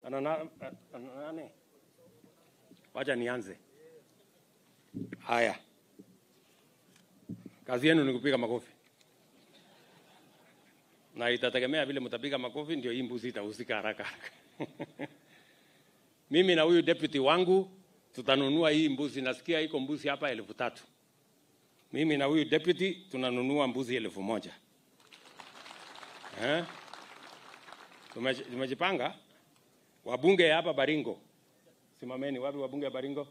ana na- ana nani? Wacha nianze. Haya, kazi yenu ni kupiga makofi, na itategemea vile mtapiga makofi, ndio hii mbuzi itahusika haraka haraka. Mimi na huyu deputy wangu tutanunua hii mbuzi, nasikia iko mbuzi hapa elfu tatu. Mimi na huyu deputy tunanunua mbuzi elfu moja. Eh? Tumeji- Tumejipanga. Wabunge hapa Baringo, simameni. Wapi wabunge wa Baringo?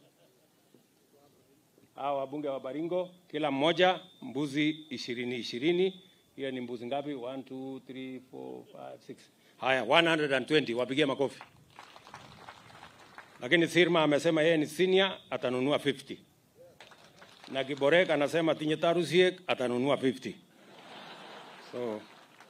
Hawa wabunge wa Baringo, kila mmoja mbuzi ishirini ishirini. Hiyo ni mbuzi ngapi? 1 2 3 4 5 6. Haya, 120. Wapigie makofi. Lakini Sirma amesema yeye ni senior, atanunua 50 na Kiborek anasema tinye tarusiek atanunua 50. So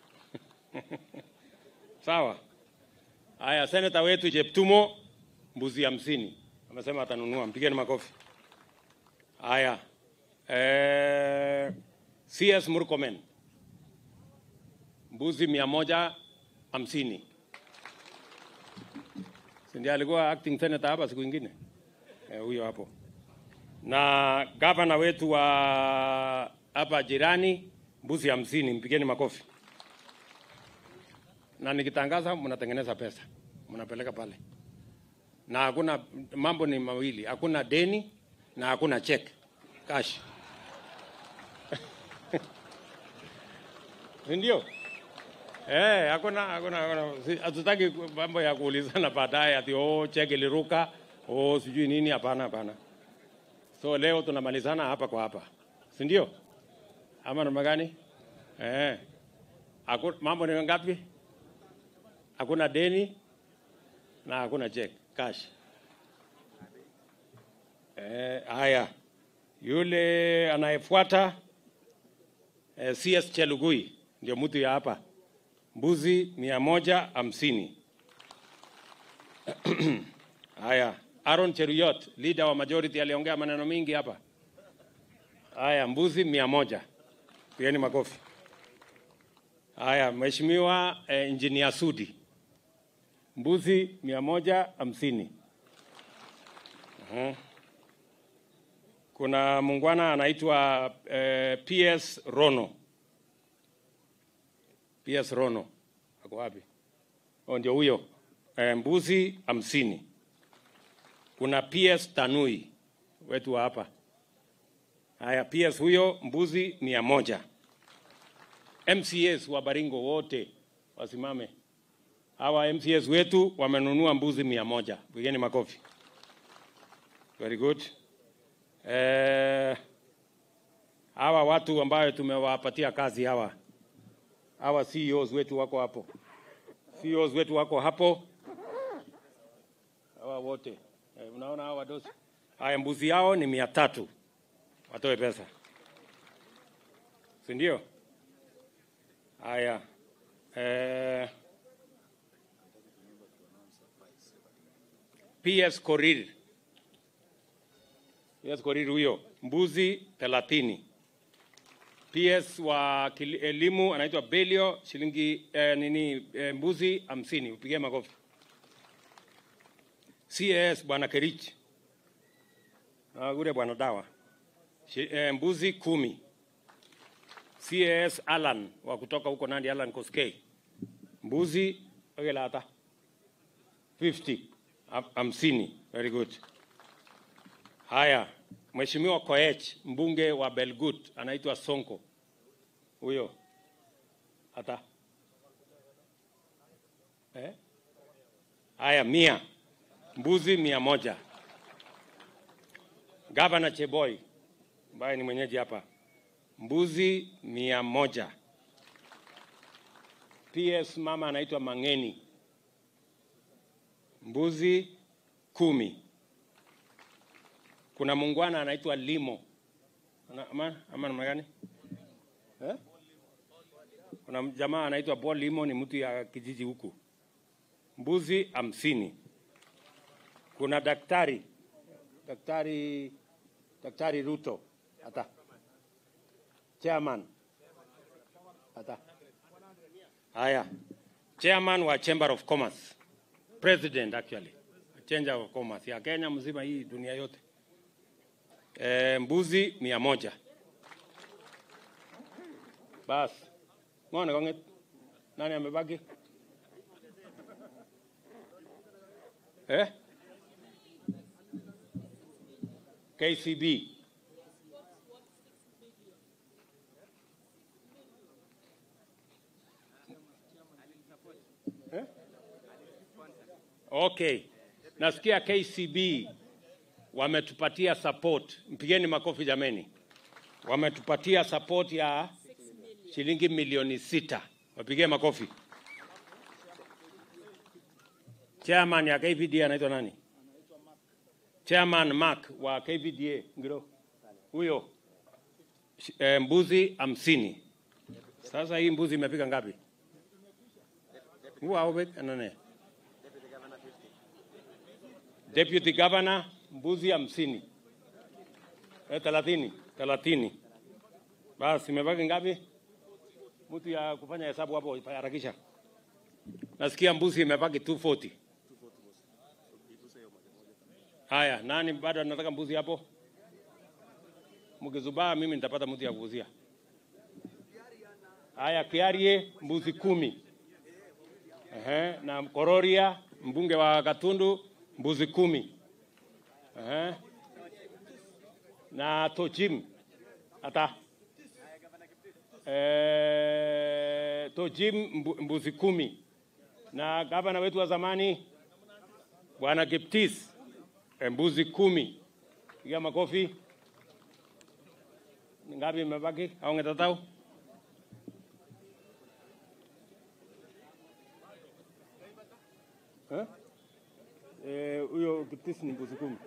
sawa. Haya, seneta wetu Jeptumo mbuzi hamsini amesema atanunua, mpigeni makofi. Haya, eh, CS Murkomen mbuzi mia moja hamsini si ndiye alikuwa acting senator hapa siku ingine eh, huyo hapo na gavana wetu wa hapa jirani mbuzi hamsini, mpigeni makofi. Na nikitangaza mnatengeneza pesa, mnapeleka pale, na hakuna mambo ni mawili, hakuna deni na hakuna check cash, Si ndio? Eh, hakuna hakuna hakuna, Si- hatutaki mambo ya kuulizana baadaye ati oh, check iliruka oh, sijui nini. Hapana, hapana. So leo tunamalizana hapa kwa hapa, si ndio? Ama namna gani? Eh. Haku, mambo ni ngapi? Hakuna deni na hakuna check cash. Eh, haya. Yule anayefuata eh, CS Chelugui ndio mtu ya hapa, mbuzi mia moja hamsini. Haya, Aaron Cheruyot, leader wa majority, aliongea maneno mingi hapa. Haya, mbuzi mia moja. Pigeni makofi. Haya, Mheshimiwa eh, Engineer Sudi, mbuzi mia moja hamsini. Mhm. Kuna mungwana anaitwa eh, PS Rono. PS Rono ako wapi? Oh, ndio huyo eh, mbuzi hamsini. Kuna PS Tanui wetu wa hapa. Haya, PS huyo mbuzi mia moja. MCS wa Baringo wote wasimame. Hawa MCS wetu wamenunua mbuzi mia moja. Pigeni makofi. Very good. Eh, hawa watu ambayo tumewapatia kazi hawa hawa CEOs wetu wako hapo, CEOs wetu wako hapo, hawa wote eh, unaona hawa wadosi. Haya, mbuzi yao ni mia tatu, watoe pesa, si ndio? Haya eh, PS Korir, PS Korir huyo mbuzi thelathini. PS wa kili- elimu anaitwa Belio shilingi eh, nini eh, mbuzi hamsini. Upigie makofi. CS bwana Kerich na ule bwana dawa Shi, eh, mbuzi kumi. CS Alan wa kutoka huko Nandi, Alan Koskei mbuzi ogelata 50 Ham- hamsini. Very good. Haya, Mheshimiwa Koech mbunge wa Belgut anaitwa Sonko, huyo hata eh? Haya, mia mbuzi mia moja. Gavana Cheboy ambaye ni mwenyeji hapa, mbuzi mia moja. PS mama anaitwa Mangeni, mbuzi kumi. Kuna mungwana anaitwa Limo Ana- ama ama namna gani eh? Kuna jamaa anaitwa Paul Limo, ni mtu ya kijiji huku, mbuzi hamsini. Kuna daktari daktari daktari Ruto hata chairman hata haya chairman wa Chamber of Commerce president actually change of commerce ya Kenya mzima, hii dunia yote. E, mbuzi mia moja bas. Ng'one kong'et, nani amebaki eh? KCB eh? Okay, nasikia KCB wametupatia support, mpigeni makofi jameni, wametupatia support ya shilingi milioni sita, wapigie makofi. Chairman ya KVDA anaitwa nani? Chairman Mark wa KVDA ngiro huyo, Sh- eh, mbuzi hamsini. Sasa hii mbuzi imefika ngapi? Huwa au nane? Deputy Governor mbuzi hamsini eh, thelathini thelathini. Basi imebaki ngapi? Mtu ya kufanya hesabu hapo harakisha. Nasikia mbuzi imebaki 240. Haya, nani bado anataka mbuzi hapo? Mkizubaa mimi nitapata mtu ya kuuzia. Haya, Kiarie mbuzi kumi. Ehe, na Kororia mbunge wa Katundu mbuzi kumi. Ehe. Na Tojim ata eh, Tojim mbu- mbuzi kumi na gavana wetu wa zamani bwana Kiptis eh, mbuzi kumi. Piga makofi. Ni Ngapi imebaki au ngetatau? Eh? Eh, huyo Kiptis ni mbuzi kumi.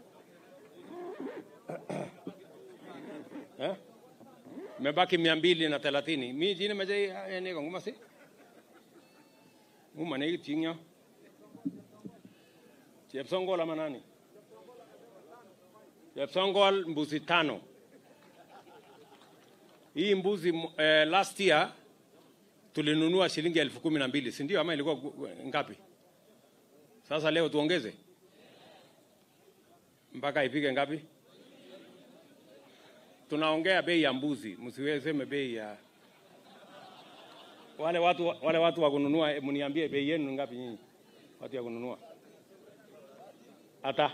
eh? Imebaki mia mbili na thelathini. Mi jina maja ene kwa nguma si? Nguma ne tingyo. Chepsongol ama nani? Chepsongol mbuzi tano. Hii mbuzi m- eh, last year tulinunua shilingi elfu kumi na mbili si ndio? Ama ilikuwa gu- ngapi? Sasa leo tuongeze mpaka ifike ngapi? Tunaongea bei ya mbuzi, msiweseme bei ya wale watu, wale watu wa kununua. eh, Mniambie bei yenu ni ngapi nyinyi watu ya kununua? Hata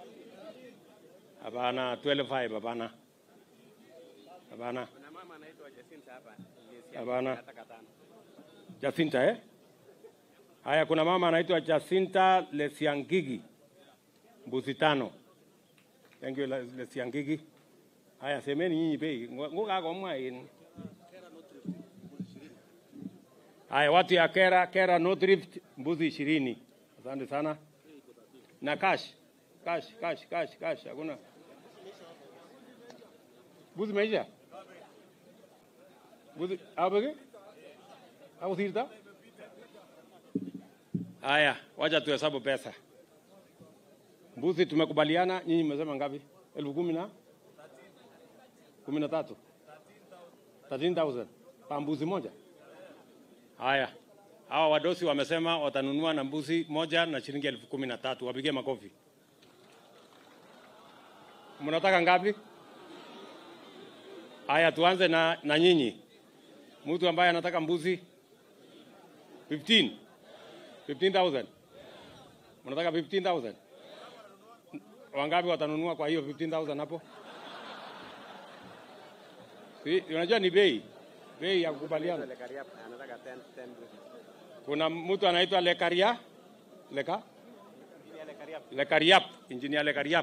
hapana, 12.5 hapana, hapana, Kuna mama anaitwa Jacinta hapa. Hapana. Nataka tano. Jacinta eh? Haya, kuna mama anaitwa Jacinta Lesiangigi, mbuzi tano. Thank you Le- Lesiangigi. Haya, semeni nyinyi bei ngukagomwa yenu. Haya, watu ya Kera, Kera North Rift, mbuzi ishirini. Asante sana. Na cash, cash, cash, cash, cash, hakuna mbuzi meisha mbuzi abege au sirta? Haya, wacha tuhesabu pesa. Mbuzi tumekubaliana, nyinyi mmesema ngapi? elfu kumi na kumi na tatu 13,000 pa mbuzi moja. Haya, hawa wadosi wamesema watanunua na mbuzi moja na shilingi elfu kumi na tatu. Wapigie makofi. Mnataka ngapi? Haya, tuanze na, na nyinyi. Mtu ambaye anataka mbuzi 15 15,000. Mnataka 15,000? Wangapi watanunua kwa hiyo 15,000 hapo? Si, unajua ni bei. Bei ya kukubaliana. Ile Kariap anataka 10 10 rupees. Kuna mtu anaitwa Lekaria Leka Ile Kariap Lekariap, engineer Lekariap.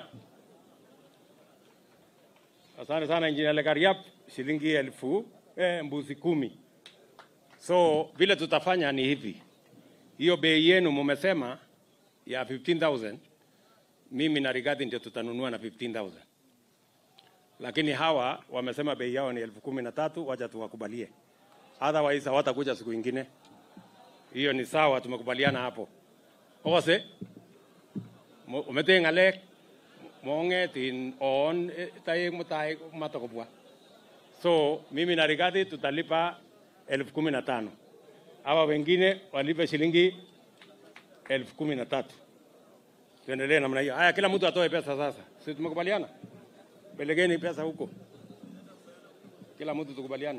Asante sana engineer Lekariap, shilingi elfu eh, mbuzi kumi. So vile tutafanya ni hivi, hiyo bei yenu mumesema ya 15,000 mimi na Rigathi ndio tutanunua na 15,000 lakini hawa wamesema bei yao ni elfu kumi na tatu. Wacha tuwakubalie, otherwise hawatakuja siku ingine. Hiyo ni sawa, tumekubaliana hapo. Ose Mo- umete ngalek mongetin on eh, tayo mutai matakobwa so mimi na Rigathi tutalipa elfu kumi na tano hawa wengine walipe shilingi elfu kumi na tatu. Tuendelee namna hiyo. Haya, kila mtu atoe pesa sasa, si tumekubaliana? Pelekeni pesa huko, kila mtu tukubaliane.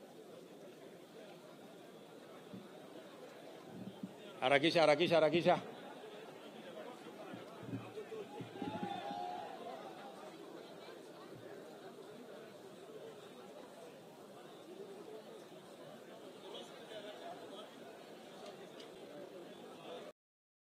Harakisha, harakisha, harakisha.